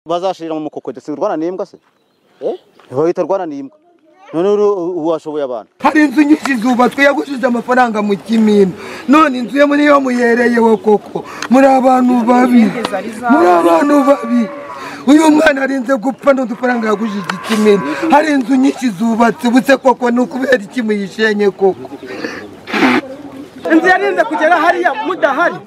bazashirira mu mukokodo si urwana n'imbwa se bahita urwana n'imbwa none ubu washoboye abantu hari inzu nyinshi zubatswe yagushije amafaranga mu kimina none inzu yo muri yo muyereyeho koko muri abantu babi muri abantu babi uyu mwana arinze gupfa n'udufaranga yagushije ikimina hari inzu nyinshi zubatse ubuse koko ni ukubera iki muyishenye koko inzu yarinze kugera hariya mudahari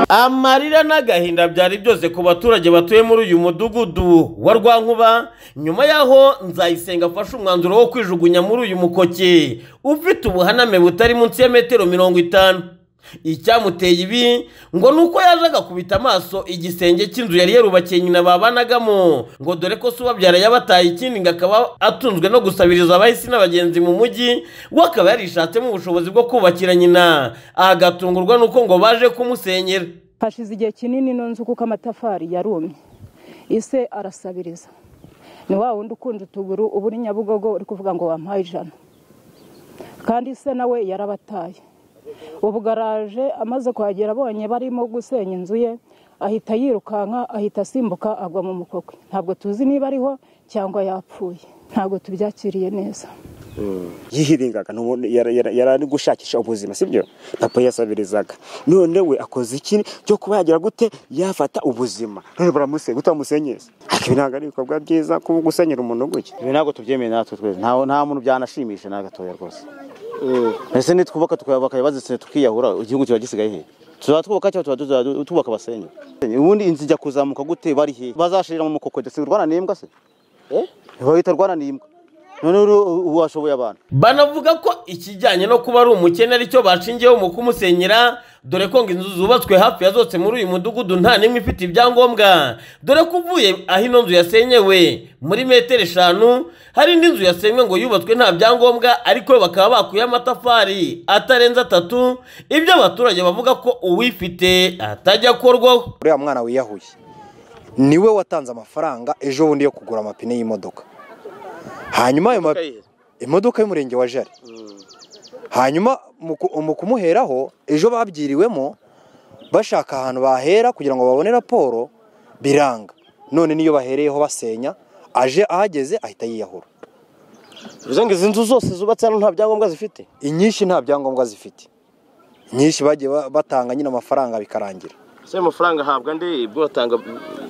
amarira n'agahinda byari byose ku baturage batuye muri uyu mudugudu wa rwankuba nyuma y'aho nzayisenga afashe umwanzuro wo kwijugunya muri uyu mukoke ufite ubuhaname butari munsi ya metero mirongo itanu icyamuteye ibi ngo ni uko yaje agakubita amaso igisenge cy'inzu yari yarubakiye nyina babanagamo ngo dore ko se ubabyara yabataye ikindi ngo akaba atunzwe no gusabiriza abahisi n'abagenzi mu mujyi we akaba yarishatsemo ubushobozi bwo kubakira nyina agatungurwa n'uko ngo baje kumusenyera hashize igihe kinini nzu kuko amatafari yarumye ise arasabiriza ni wa wundi ukunje utuguru uba uri nyabugogo uri kuvuga ngo wampaye ijana kandi se nawe yarabataye ubu garaje amaze kuhagera abonye barimo gusenya inzu ye ahita yirukanka ahita asimbuka agwa mu mukokwe ntabwo tuzi niba ariho cyangwa yapfuye ntabwo tubyakiriye neza yihiringaga n'ubundi yara- yara- yari ari gushakisha ubuzima sibyo papa yasabirizaga none we akoze iki cyo kuba yagira gute yafata ubuzima none baramusenye gute bamusenyeza Ariko ibi ntabwo ari ibikorwa byiza kuba gusenyera umuntu gutya ibi ntabwo tubyemeye natwe twese nta nta muntu byanashimisha na gatoya rwose ese nitwubaka tukayubaka bazitse tukiyahura igihugu kiba gisigaye hehe tuzaba twubaka cyangwa tuba tuzaba tubaka abasenyi ubundi inzu ijya kuzamuka gute bari hehe bazashirira mu mukokodo si urwana n'imbwa se bahita urwana n'imbwa none ubu washoboye abantu banavuga ko ikijyanye no kuba ari umukene aricyo bashingiyeho mu kumusenyera dore ko ngo inzu zubatswe hafi ya zose muri uyu mudugudu nta n'imwe ifite ibyangombwa dore ko uvuye aho ino nzu yasenyewe muri metero eshanu hari indi nzu yasenywe ngo yubatswe nta byangombwa ariko yo bakaba bakuye amatafari atarenze atatu ibyo abaturage bavuga ko uwifite atajya akorwaho uriya mwana wiyahuye niwe watanze amafaranga ejo bundi yo kugura amapine y'imodoka hanyuma ayo ma- imodoka y'umurenge wa jari hanyuma mu ku- mu kumuheraho ejo babyiriwemo bashaka ahantu bahera kugira ngo babone raporo biranga none niyo bahereyeho basenya aje ahageze ahita yiyahura bivuze ngo izi nzu zose zubatse hano nta byangombwa zifite inyinshi nta byangombwa zifite inyinshi bagiye ba- batanga nyine amafaranga bikarangira ese ayo mafaranga ahabwa nde ibyo batanga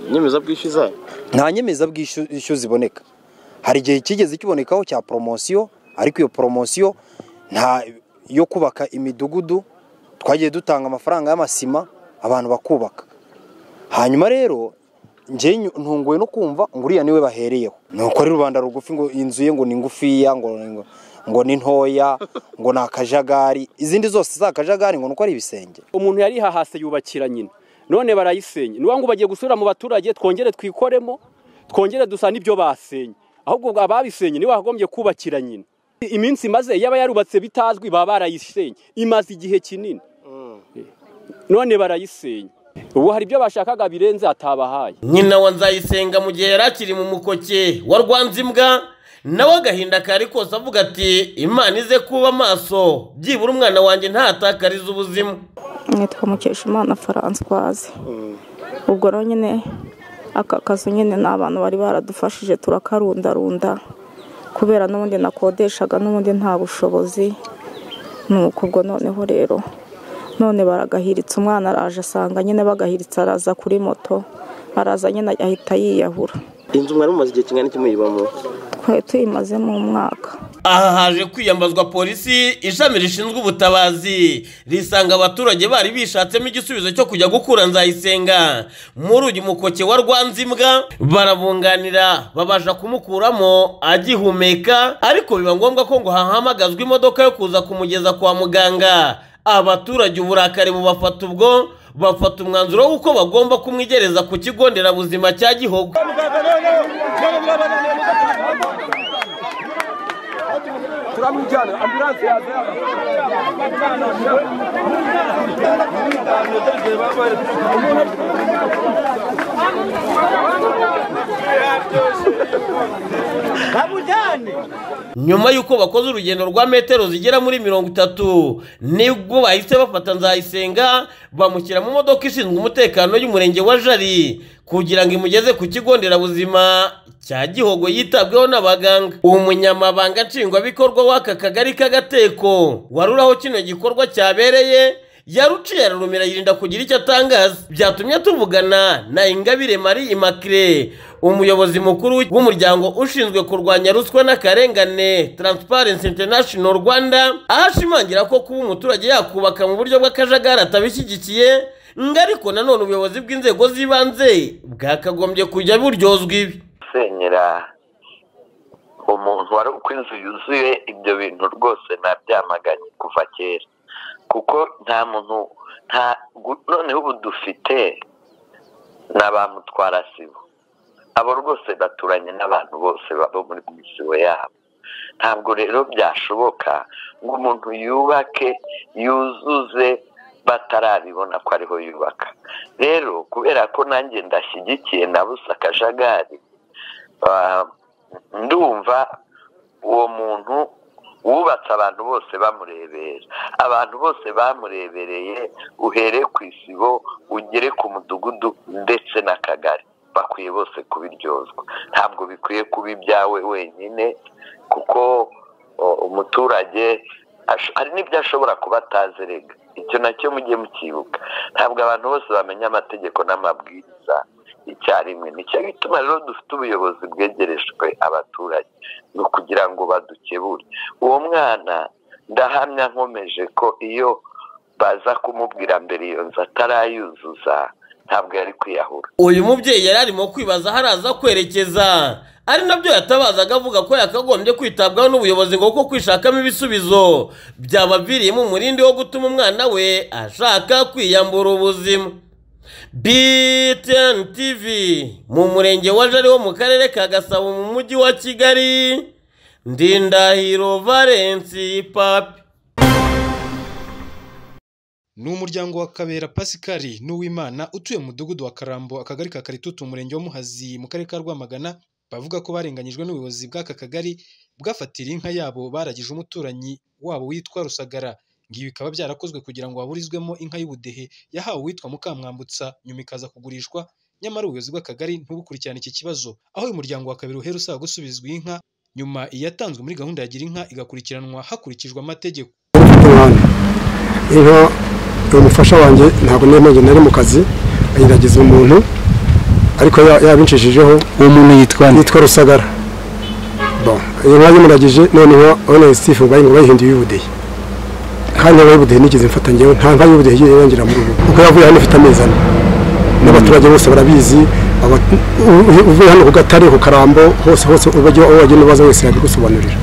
inyemezabwishyu zayo nta nyemezabwishyu ishyu ziboneka hari igihe kigeze kibonekaho cya poromosiyo ariko iyo poromosiyo nta yo kubaka imidugudu twagiye dutanga amafaranga y'amasima abantu bakubaka hanyuma rero njye ntunguwe no kumva ngo uriya niwe bahereyeho ni uko ari rubanda rugufi ngo inzu ye ngo ni ngufiya ngo ngo- ngo ni ntoya ngo ni akajagari izindi zose z'akajagari ngo ni uko ari ibisenge umuntu yari hahase yubakira nyina none barayisenye ni ngo bagiye gusubira mu baturage twongere twikoremo twongere dusa n'ibyo basenye ahubwo ngo ababisenye nibo bagombye kubakira nyina iminsi imaze yaba yarubatse bitazwi baba barayisenye imaze igihe kinini none barayisenye ubu hari ibyo bashakaga birenze atabahaye nyina wa nzayisenga mu gihe yari akiri mu mukoke wa rwanzimbwa nawe agahinda kari kose avuga ati imana ize kuba maso byibura umwana wanjye ntatakarize ubuzima nitwa mukeshimana faranswazi ubwo rero nyine aka kazu nyine ni abantu bari baradufashije turakarundarunda kubera n'ubundi nakodeshaga n'ubundi nta bushobozi ni uko ubwo noneho rero none baragahiritse umwana araje asanga nyine bagahiritse araza kuri moto araza nyine ahita yiyahura inzu mwari mumaze igihe kingana iki muyibamo twari tuyimazemo umwaka aha haje kwiyambazwa polisi ishami rishinzwe ubutabazi risanga abaturage bari bishatsemo igisubizo cyo kujya gukura nzayisenga muri uyu mukoke wa rwanzimbwa barabunganira babasha kumukuramo agihumeka ariko biba ngombwa ko ngo hahamagazwa imodoka yo kuza kumugeza kwa muganga abaturage uburakari bubafata ubwo bafata umwanzuro w'uko bagomba kumwigereza ku kigo nderabuzima cya gihogo nyuma y'uko bakoze urugendo rwa metero zigera muri mirongo itatu nibwo bahise bafata nzayisenga bamushyira mu modoka ishinzwe umutekano y'umurenge wa jari kugira ngo imugeze ku kigo nderabuzima cya gihogo yitabweho n'abaganga umunyamabanga nshingwabikorwa w'aka kagari k'agateko wari uri aho kino gikorwa cyabereye yaruciye ararumira yirinda kugira icyo atangaza byatumye tuvugana na ingabire marie imacre umuyobozi mukuru w'umuryango ushinzwe kurwanya ruswa n'akarengane transparency international rwanda aho ashimangira ko kuba umuturage yakubaka mu buryo bw'akajagari atabishyigikiye ngo ariko nanone ubuyobozi bw'inzego z'ibanze bwakagombye kujya buryozwa ibi gusenyera umuntu wari uko inzu yuzuye ibyo bintu rwose nabyamaganye kuva kera kuko nta muntu nta noneho ubu dufite na ba mutwarasibo abo rwose baturanye n'abantu bose baba muri misibo yabo ntabwo rero byashoboka ngo umuntu yubake yuzuze batarabibona ko ariho yubaka rero kubera ko nanjye ndashyigikiye nabuze akajagari ndumva uwo muntu wubatse abantu bose bamurebera abantu bose bamurebereye uhere ku isibo ugere ku mudugudu ndetse n'akagari bakwiye bose kubiryozwa ntabwo bikwiye kuba ibyawe wenyine kuko umuturage hari n'ibyo ashobora kuba atazerega icyo nacyo mujye mukibuka ntabwo abantu bose bamenya amategeko n'amabwiriza icyarimwe nicyo gituma rero dufite ubuyobozi bwegerejwe abaturage ni ukugira ngo badukebure uwo mwana ndahamya nkomeje ko iyo baza kumubwira mbere iyo nzu atarayuzuza ntabwo yari kwiyahura uyu mubyeyi yari arimo kwibaza aho araza kwerekeza ari nabyo yatabazaga avuga ko yakagombye kwitabwaho n'ubuyobozi ngo kuko kwishakamo ibisubizo byabaviriyemo umurindi wo gutuma umwana we ashaka kwiyambura ubuzima BTN TV mu murenge wa Jari wo mu karere ka Gasabo mu mujyi wa Kigali Ndindahiro Valence Papi ni umuryango wa kabera pasikari n'uwimana utuye mu mudugudu wa karambo akagari ka karitutu umurenge wa muhazi mu karere ka rwamagana bavuga ko barenganyijwe n'ubuyobozi bw'aka kagari bwafatira inka yabo baragije umuturanyi wabo witwa rusagara ngibi bikaba byarakozwe kugira ngo haburizwemo inka y'ubudehe yahawe uwitwa mukamwambutsa nyuma ikaza kugurishwa nyamara ubuyobozi bw'akagari ntubukurikirane iki kibazo aho uyu muryango wa kabera uhera usaba gusubizwa inka nyuma iyatanzwe muri gahunda ya gira inka igakurikiranwa hakurikijwe amategeko umufasha wanjye ntabwo niyo ngenda ari mu kazi agerageza umuntu ariko yabinshijijeho uwo muntu yitwa yitwa rusagara iyo nka yamuragije noneho urabona sitifu ngo bayihinduye ubudehe kandi niba y'ubudehe nigeze mfata ngewe nta nka y'ubudehe igiye yongera muri ubu kuko yavuye hano ifite amezi ane n'abaturage bose barabizi uvuye hano ku gatare ku karambo hose hose uwo wagenda ubaza wese yabigusobanurira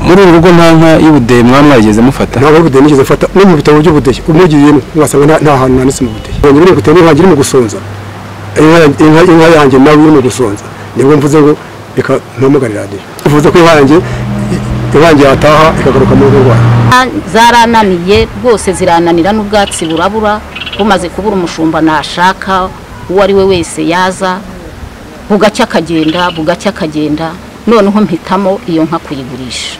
muri uru rugo nta nka y'ubudehe mwana mwageze mufata ntabwo y'ubudehe nigeze mfata no mu bitabo by'ubudehe umugiyemo ngasanga nta hantu handitse mu budehe yanjye biri gutera inka iri mu gusonza inka yanjye nawe iri mu gusonza nibwo mvuze ngo reka ntamugarirane uvuze ko inka yanjye inkange yataha ikagaruka mu rugo rwayo zarananiye rwose zirananira n'ubwatsi burabura bumaze kubura umushumba nashaka uwo ari we wese yaza bugacya akagenda bugacya akagenda noneho mpitamo iyo nka kuyigurisha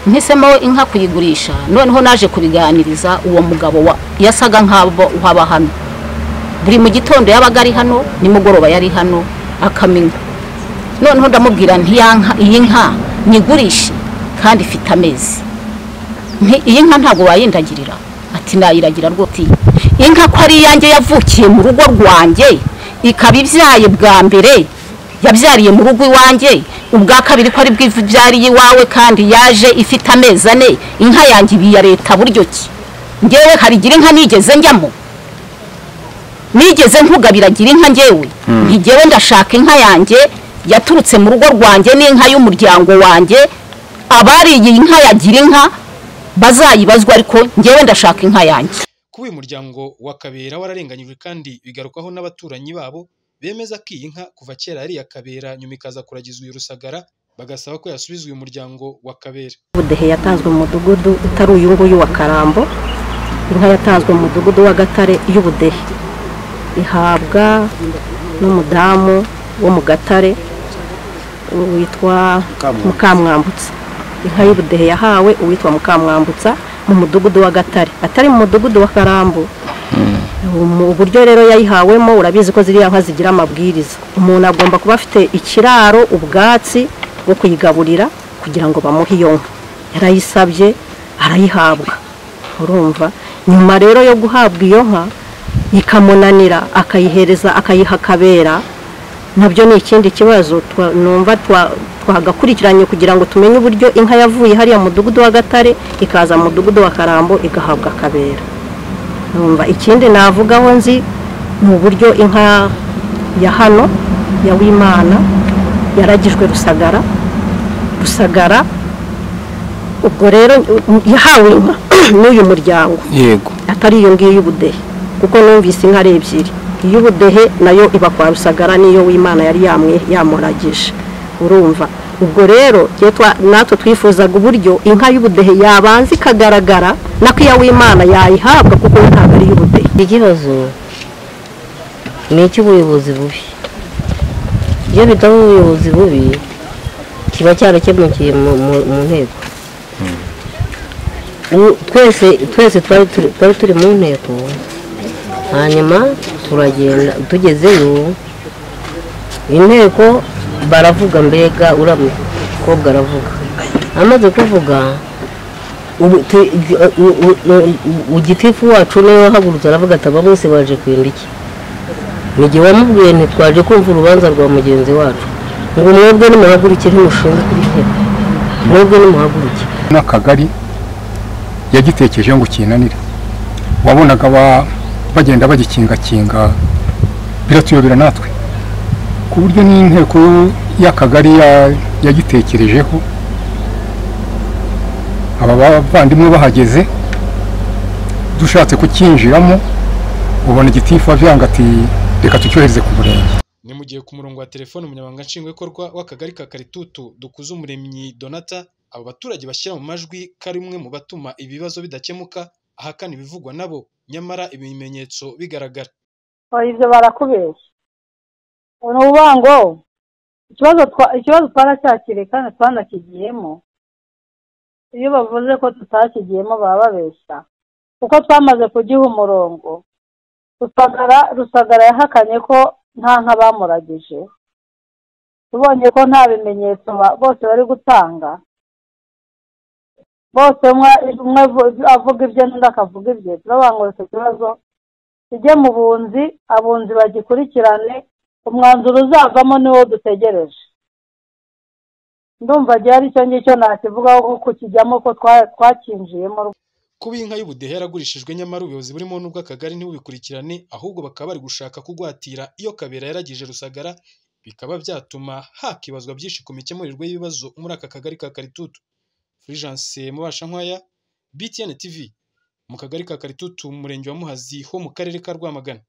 mpisemo inka kuyigurisha noneho naje kubiganiriza uwo mugabo yasaga nk'abo uhaba hano buri mu gitondo yabaga ari hano nimugoroba yari hano akamenya noneho ndamubwira iyi nka nyigurishe kandi ifite amezi iyi nka ntabwo wayindagirira ati nayiragira rwose inka ko ari iyanjye yavukiye mu rugo rwanjye ikaba ibyaye bwa mbere yabyariye mu rugo iwanjye ubwa kabiri ko ari bwivu byariye iwawe kandi yaje ifite amezi ane inka yanjye ibi ya leta buryo ki ngewe harigira inka nigeze njyamo nigeze nkugabiragira inka ngewe ntigewe ndashaka inka yanjye yaturutse mu rugo rwanjye n'inka y'umuryango wanjye abariye inka yagira inka bazayibazwa ariko ngewe ndashaka inka yanjye kuba uyu muryango wa kabera wararenganyijwe kandi bigarukwaho n'abaturanyi babo bemeza ko iyi nka kuva kera yari iya kabera nyuma ikaza kuragizwa uyu rusagara bagasaba ko yasubizwa uyu muryango wa kabera ubudehe yatanzwe mu mudugudu utari uyu nguyu wa karambo inka yatanzwe mu mudugudu w'agatare y'ubudehe ihabwa n'umudamu wo mu gatare witwa mukamwambutsa inka y'ubudehe yahawe uwitwa mukamwambutsa mu mudugudu wa gatare atari mu mudugudu wa karambu mu buryo rero yayihawemo urabizi ko ziriya nka zigira amabwiriza umuntu agomba kuba afite ikiraro ubwatsi bwo kuyigaburira kugira ngo bamuhe iyo nka yarayisabye arayihabwa urumva nyuma rero yo guhabwa iyo nka ikamunanira akayihereza akayiha akabera nabyo ni ikindi kibazo twa- numva twa- twagakurikiranye kugira ngo tumenye uburyo inka yavuye hariya mu mudugudu wa gatare ikaza mu mudugudu wa karambo igahabwa akabera numva ikindi navugaho nzi mu buryo inka ya hano ya wimana yaragijwe rusagara rusagara ubwo rero u- yahawe inka n'uyu muryango yego atari iyo ngiyo y'ubudehe kuko numvise inka ari ebyiri iy'ubudehe nayo iba kwa rusagara n'iyo w'imana yari yamwe yamuragije urumva ubwo rero twe twa- natwe twifuzaga uburyo inka y'ubudehe yabanza ikagaragara nako iya w'imana yayihabwa kuko we ntabwo ari iy'ubudehe ikibazo ni icy'ubuyobozi bubi iyo bitaba ubuyobozi bubi kiba cyarakemukiye mu mu- mu nteko U- twese twese twari turi- twari turi mu nteko hanyuma turagenda tugezeyo inteko baravuga mbega uramye mukobwa aravuga amaze kuvuga ubu te- u- u- u- u- u- gitifu wacu niwe wahagurutse aravuga ati aba mwese baje kwenda iki mu gihe wamubwiye ntitwaje kumva urubanza rwa mugenzi wacu ngo mwebwe nimuhaguruke ntimushinzwe inteko mwebwe nimuhaguruke n'akagari yagitekereje ngo kinanire wabonaga ba- bagenda bagikingakinga biratuyobera natwe ku buryo n'inteko y'akagari ya- yagitekerejeho aba bavandimwe bahageze dushatse kucyinjiramo ubona igitifu avyanga ati reka tucyohereze ku murenge ni mu gihe ku murongo wa telefone umunyamabanga nshingwabikorwa w'akagari ka karitutu dukuze umuremyi donata abo baturage bashyira mu majwi ko ari umwe mu batuma ibibazo bidakemuka ahakana ibivugwa nabo nyamara ibimenyetso bigaragara oya ibyo barakubeshya ni ukuvuga ngo ikibazo twa- ikibazo twaracyakiriye kandi twanakigiyemo iyo bavuze ko tutakigiyemo baba babeshya kuko twamaze kugiha umurongo rusagara rusagara yahakanye ko nta nka bamuragije tubonye ko nta bimenyetso ba- bose bari gutanga bose umwe umwe avu- avuga ibye n'undi akavuga ibye turavuga icyo kibazo kijye mu bunzi abunzi bagikurikirane umwanzuro uzavamo niwo dutegereje ndumva gihari icyo ngicyo nakivugaho ko kukijyamo ko twa- twakinjiyemo kuba inka y'ubudehe yaragurishijwe nyamara ubuyobozi burimo n'ubw'akagari ntibubikurikirane ahubwo bakaba bari gushaka kugwatira iyo kabera yaragije rusagara bikaba byatuma hakibazwa byinshi ku mikemurirwe y'ibibazo muri aka kagari ka karitutu furijanse mubasha nkwaya btn tv mu kagari ka karitutu mu murenge wa muhazi ho mu karere ka rwamagana